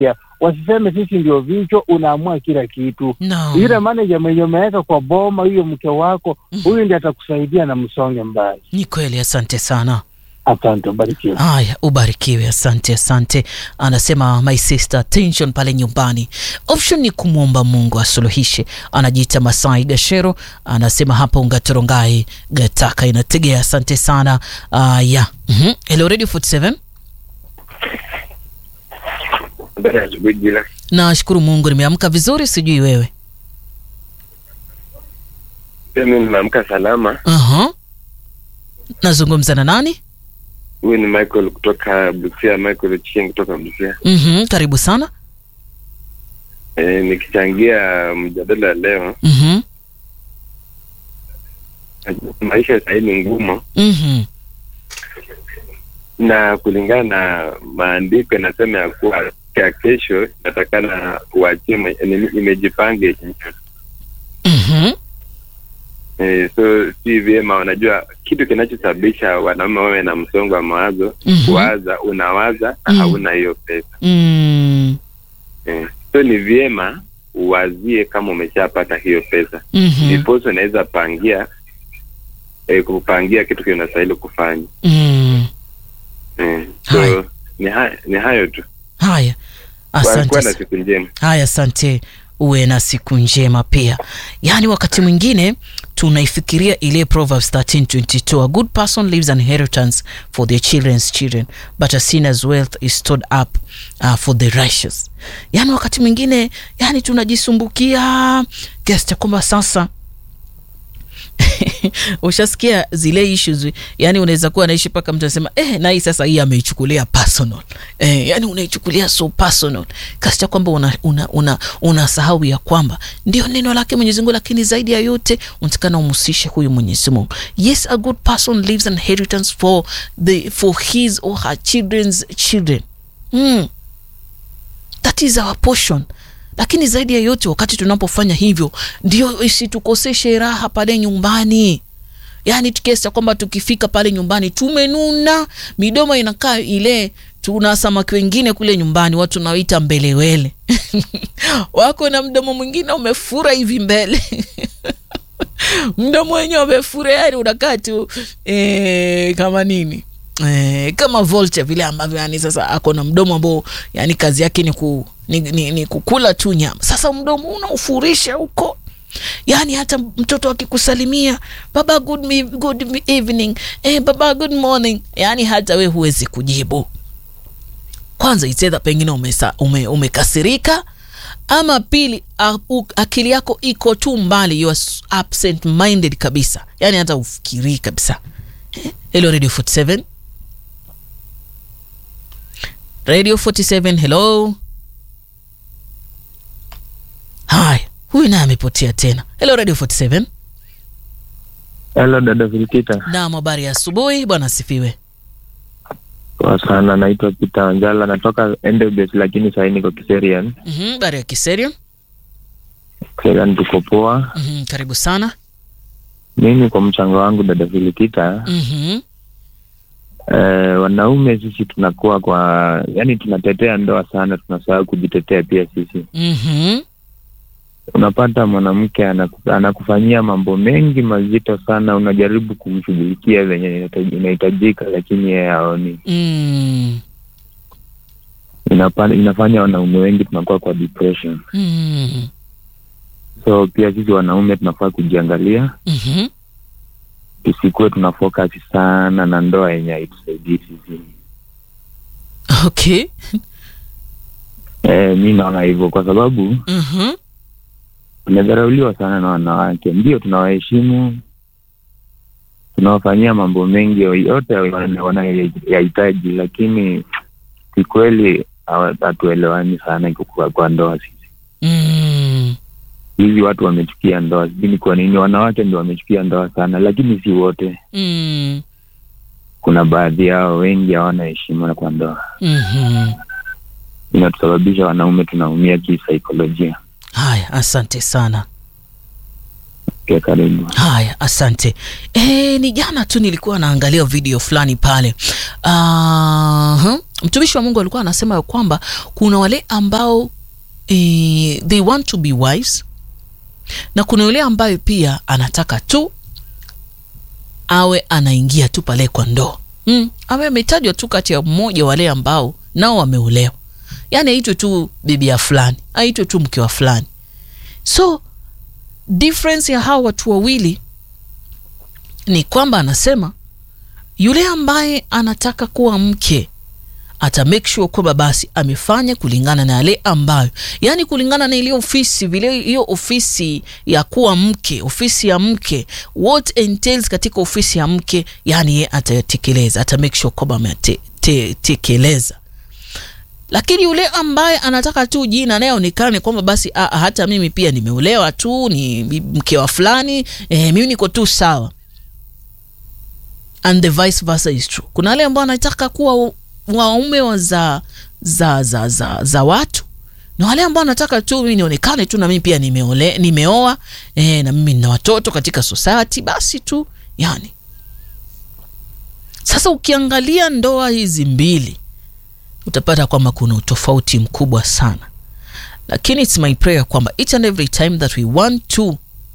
kushughulikia. Wasiseme sisi ndio vichwa, unaamua kila kitu. No. Yule manager mwenye umeweka kwa boma, huyo mke wako, huyu ndiye atakusaidia na msonge mbali. Ni kweli, asante sana. Asante, ubarikiwe. Haya, ubarikiwe. Asante, asante. Anasema my sister, tension pale nyumbani, option ni kumwomba Mungu asuluhishe. Anajiita Masai Gashero, anasema hapa Ungatorongai Gataka inategea. Asante sana. Uh, ya mm-hmm. Hello Radio 47 Habari ya asubuhi Jila. nashukuru Mungu nimeamka vizuri, sijui wewe. Pia mimi nimeamka salama. uh Nazungumza na nani? Huyu ni Michael kutoka Busia, Michael Ochieng kutoka Busia. mm Karibu sana. E, nikichangia mjadala ya leo, mm maisha sahii ni ngumu, mm na kulingana na maandiko inasema ya kuwa ya kesho natakana uachie mwe- nini, imejipange mm e, so si vyema. Unajua kitu kinachosababisha wanaume wawe na msongo wa mawazo Mhm. kuwaza, unawaza na Mm. hauna hiyo pesa mm Eh, so ni vyema uwazie kama umeshapata hiyo pesa Mhm. ndiposa unaweza pangia eh, kupangia kitu kinastahili kufanya mm eh, Haya. so ni, ha ni hayo tu Haya, Kwa- asante. kuwa na sa- siku njema Haya, asante. Uwe na siku njema pia. Yaani, wakati mwingine tunaifikiria ile Proverbs 13:22 a good person leaves an inheritance for their children's children but a sinner's wealth is stored up uh, for the righteous. Yaani wakati mwingine yani tunajisumbukia kiasi cha kwamba sasa ushasikia zile issues yani unaweza kuwa naishi mpaka mtu anasema eh, na hii sasa hii ameichukulia personal eh, yani unaichukulia so personal kasi cha kwamba unasahau una, una, unasahau ya kwamba ndio neno lake Mwenyezi Mungu, lakini zaidi ya yote unatakana umhusishe huyu Mwenyezi Mungu. Yes, a good person leaves an inheritance for the for his or her children's children mm. That is our portion lakini zaidi ya yote wakati tunapofanya hivyo ndio isitukoseshe raha pale nyumbani yaani kiasi cha kwamba tukifika pale nyumbani tumenuna midomo inakaa ile tuna samaki wengine kule nyumbani watu naoita mbelewele wako na mdomo mwingine umefura hivi mbele mdomo wenyewe umefura yani unakaa tu eh, kama nini Eh, kama vulture vile ambavyo yani sasa ako na mdomo ambao yani kazi yake ni, ku, ni, ni, ni kukula tu nyama sasa mdomo unaufurisha huko yaani hata mtoto akikusalimia baba good, me, good evening eh, baba good morning yaani hata we huwezi kujibu kwanza itedha pengine umesa, ume, umekasirika ama pili a, u, akili yako iko tu mbali you are absent minded kabisa yaani hata ufikirii kabisa Eh, hello radio 47 radio 47 hello haya huyu naye amepotea tena hello radio 47 Hello dada Vilkita, naam habari ya asubuhi bwana asifiwe poa sana. Naitwa Peter Wanjala, natoka Endebess lakini sahii niko Kiserian. Mhm, habari ya kiserio Kiserian tuko poa. Mhm, karibu sana Mimi kwa mchango wangu dada Vilkita, Mhm, eh, wanaume sisi tunakuwa kwa yani, tunatetea ndoa sana, tunasahau kujitetea pia sisi. mhm, Unapata mwanamke anaku, anakufanyia mambo mengi mazito sana, unajaribu kumshughulikia venye inahitaji- inahitajika, lakini yeye haoni. mm, Inapa, inafanya wanaume wengi tunakuwa kwa depression. mm, So pia sisi wanaume tunafaa kujiangalia mhm. tusikuwe tuna focus sana na ndoa yenye haitusaidii sisi. okay E, mi naona hivyo kwa sababu Mhm, tumedharauliwa sana na wanawake. Ndio tunawaheshimu, tunawafanyia mambo mengi yote wana- wanayoyahitaji, lakini kikweli hawa- hatuelewani sana kwa, kwa ndoa sisi. mm, Hizi watu wamechukia ndoa, sijui ni kwa nini. Wanawake ndio wamechukia ndoa sana, lakini si wote. mm, Kuna baadhi yao, wengi hawana heshima kwa ndoa. mhm. inatusababisha wanaume tunaumia kisaikolojia. haya asante sana Pia karibu. haya asante e, ni jana tu nilikuwa naangalia video fulani pale uh, mtumishi wa Mungu alikuwa anasema ya kwamba kuna wale ambao eh, they want to be wives na kuna yule ambaye pia anataka tu awe anaingia tu pale kwa ndoa mm, awe ametajwa tu kati ya mmoja wale ambao nao wameolewa, yaani aitwe tu bibi ya fulani, aitwe tu mke wa fulani. So difference ya hawa watu wawili ni kwamba anasema yule ambaye anataka kuwa mke ata make sure kwamba basi amefanya kulingana na yale ambayo, yani kulingana na ile ofisi vile, hiyo ofisi ya kuwa mke, ofisi ya mke, what entails katika ofisi ya mke, yani yeye atatekeleza, ata make sure kwamba ametekeleza. Lakini yule ambaye anataka tu jina naye aonekane kwamba basi a, hata mimi pia nimeolewa tu, ni mke wa fulani eh, mimi niko tu sawa, and the vice versa is true. Kuna wale ambao anataka kuwa waume wa za, za, za, za, za watu na wale ambao wanataka tu mimi nionekane tu na mimi pia nimeole, nimeoa e, na mimi nina watoto katika society basi tu yani. Sasa ukiangalia ndoa hizi mbili utapata kwamba kuna utofauti mkubwa sana, lakini it's my prayer kwamba each and every time that we want to,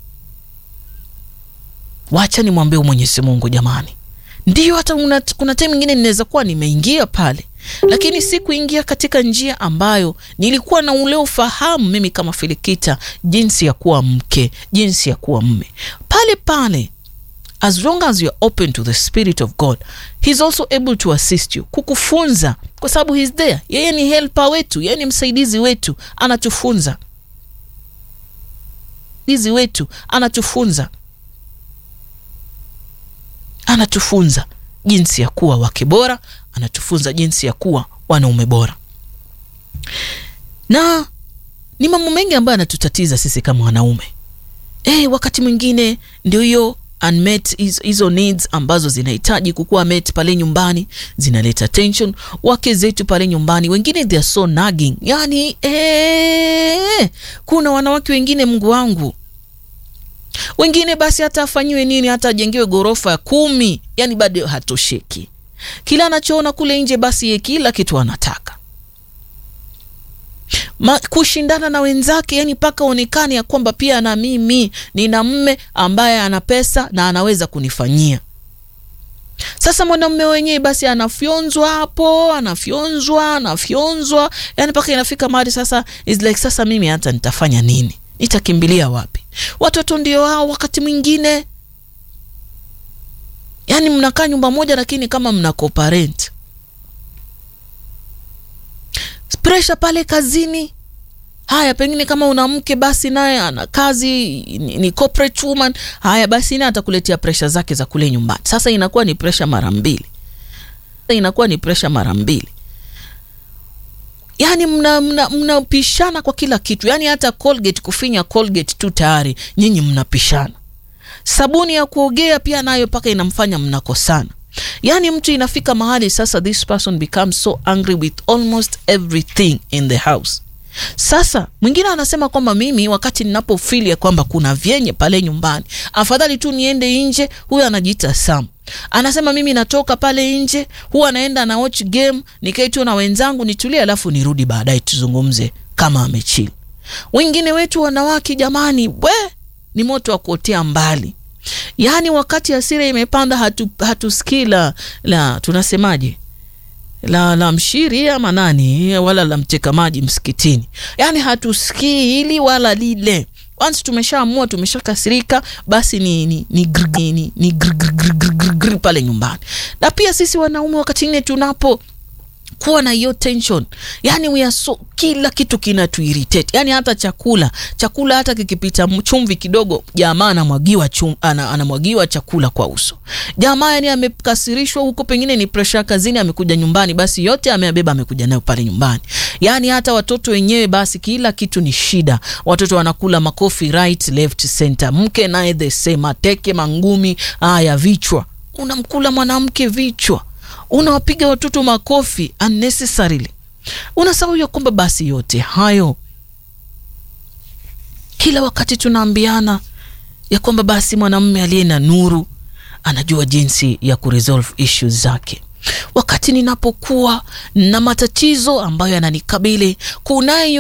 wacha nimwambie Mwenyezi Mungu jamani Ndiyo, hata una, kuna time ingine ninaweza kuwa nimeingia pale, lakini si kuingia katika njia ambayo nilikuwa na ule ufahamu mimi kama Filikita, jinsi ya kuwa mke, jinsi ya kuwa mme pale pale. As long as you are open to the spirit of God he's also able to assist you, kukufunza kwa sababu he's there. Yeye ni helper wetu, yeye ni msaidizi wetu, anatufunza msaidizi wetu, anatufunza anatufunza jinsi ya kuwa wake bora, anatufunza jinsi ya kuwa wanaume bora, na ni mambo mengi ambayo anatutatiza sisi kama wanaume. Eh, wakati mwingine ndio hiyo unmet hizo needs ambazo zinahitaji kukuwa met pale nyumbani zinaleta tension. Wake zetu pale nyumbani wengine they are so nagging, yani eh, kuna wanawake wengine Mungu wangu wengine basi hata afanyiwe nini, hata ajengewe ghorofa ya kumi, yani bado hatosheki. Kila anachoona kule nje, basi ye kila kitu anataka Ma, kushindana na wenzake, yani mpaka onekane ya kwamba pia na mimi nina mme ambaye ana pesa na anaweza kunifanyia. Sasa mwanamume wenyewe basi anafyonzwa hapo, anafyonzwa, anafyonzwa, yani mpaka inafika mahali sasa is like, sasa mimi hata nitafanya nini? Nitakimbilia wapi? Watoto ndio hao, wakati mwingine yaani mnakaa nyumba moja, lakini kama mna co-parent. Pressure pale kazini. Haya, pengine kama una mke basi naye ana kazi ni, ni corporate woman. Haya basi naye atakuletea pressure zake za kule nyumbani. Sasa inakuwa ni pressure mara mbili, inakuwa ni pressure mara mbili yaani mnapishana mna, mna kwa kila kitu, yaani hata Colgate kufinya Colgate tu tayari nyinyi mnapishana. Sabuni ya kuogea pia nayo mpaka inamfanya mnakosana. Yaani mtu inafika mahali sasa, this person becomes so angry with almost everything in the house. Sasa mwingine anasema kwamba mimi wakati ninapofili ya kwamba kuna vyenye pale nyumbani, afadhali tu niende nje. Huyu anajiita Sam anasema mimi natoka pale nje, huwa naenda na watch game, nikae tu na wenzangu nitulie, alafu nirudi baadaye tuzungumze kama amechill. Wengine wetu wanawake, jamani, we ni moto wa kuotea mbali. Yaani wakati hasira imepanda, hatu hatusikii la la tunasemaje la la mshiri ama nani wala la mteka maji msikitini, yaani hatusikii hili wala lile. Once tumeshaamua tumeshakasirika, basi ni ni ni grr, ni, ni grr, grr, grr, grr, grr, grr pale nyumbani. Na pia sisi wanaume wakati mwingine tunapo kuwa na hiyo tension, yani we are so, kila kitu kinatuirritate, yani hata chakula chakula hata kikipita chumvi kidogo, jamaa anamwagiwa chum, ana, anamwagiwa chakula kwa uso. Jamaa yani amekasirishwa huko, pengine ni pressure kazini, amekuja nyumbani, basi yote ameabeba, amekuja nayo pale nyumbani. Yani hata watoto wenyewe, basi kila kitu ni shida. Watoto wanakula makofi right left center, mke naye the same, mateke mangumi, haya vichwa, unamkula mwanamke vichwa unawapiga watoto makofi unnecessarily. Unasahau ya kwamba basi yote hayo, kila wakati tunaambiana ya kwamba basi mwanamume aliye na nuru anajua jinsi ya kuresolve issues zake. wakati ninapokuwa na matatizo ambayo yananikabili kunayo